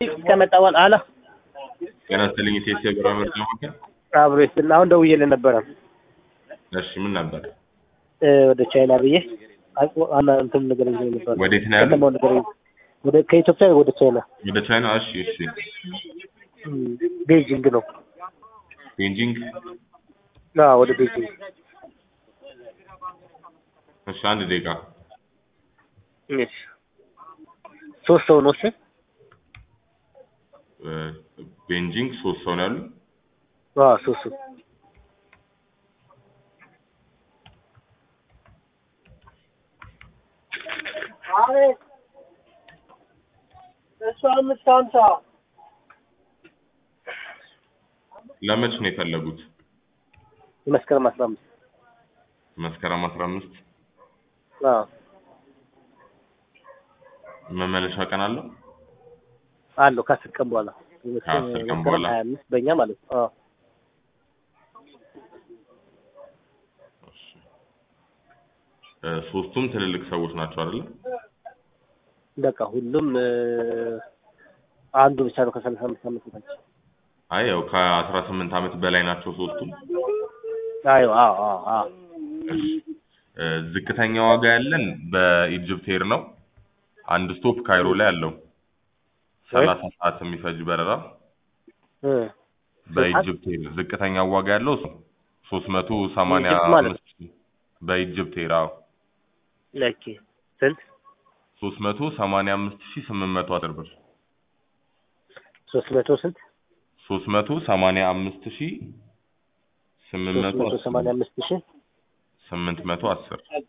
ከመጣ በኋላ አላ ጤና ይስጥልኝ ኢቴስ የብር ምርት ለማከል አብሮ ይስጥልኝ። አሁን ደውዬልህ ነበረ እሺ ምን ነበር እ ወደ ቻይና ብዬ አና እንትን ነገር ይዞ ነበር ወዴት ነው ያለው ከተማው ነገር ወደ ከኢትዮጵያ ወደ ቻይና ወደ ቻይና እሺ እሺ እም፣ ቤጂንግ ነው። ቤጂንግ አዎ ወደ ቤጂንግ እሺ አንድ ደቂቃ እሺ ሶስት ሰው ነው እሺ እ፣ ቤጂንግ ሶስት ሰው ነው ያሉ አዎ ሶስት ሰው አቤት እሱ አምስት ሀምሳ ለመች ነው የፈለጉት መስከረም አስራ አምስት መስከረም አስራ አምስት አዎ መመለሻ ቀን አለው አለው ከአስር ቀን በኋላ ከአስር ቀን መስከረም በኋላ። ሀያ አምስት በእኛ ማለት ነው። አዎ እ፣ ሶስቱም ትልልቅ ሰዎች ናቸው አይደለ በቃ ሁሉም እ፣ አንዱ ብቻ ነው ከሰላሳ አምስት ዓመት በታች። አይ ያው ከአስራ ስምንት ዓመት በላይ ናቸው ሶስቱም አዎ አዎ አዎ አዎ እሺ እ፣ ዝቅተኛ ዋጋ ያለን በኢጅፕት ኤር ነው አንድ ስቶፕ ካይሮ ላይ አለው ሰላሳ ሰዓት የሚፈጅ በረራ እ፣ በኢጅፕት ኤር ዝቅተኛ ዋጋ ያለው ሶስት መቶ ሰማንያ በኢጅፕት ማለት አምስት በኢጅፕት ኤር አዎ ኦኬ ስንት ሶስት መቶ ሰማንያ አምስት ሺህ ስምንት መቶ አስር ብር ሶስት መቶ ስንት ሶስት መቶ ሰማንያ አምስት ሺህ ስምንት ሶስት መቶ መቶ ሰማንያ አምስት ሺህ ስምንት መቶ አስር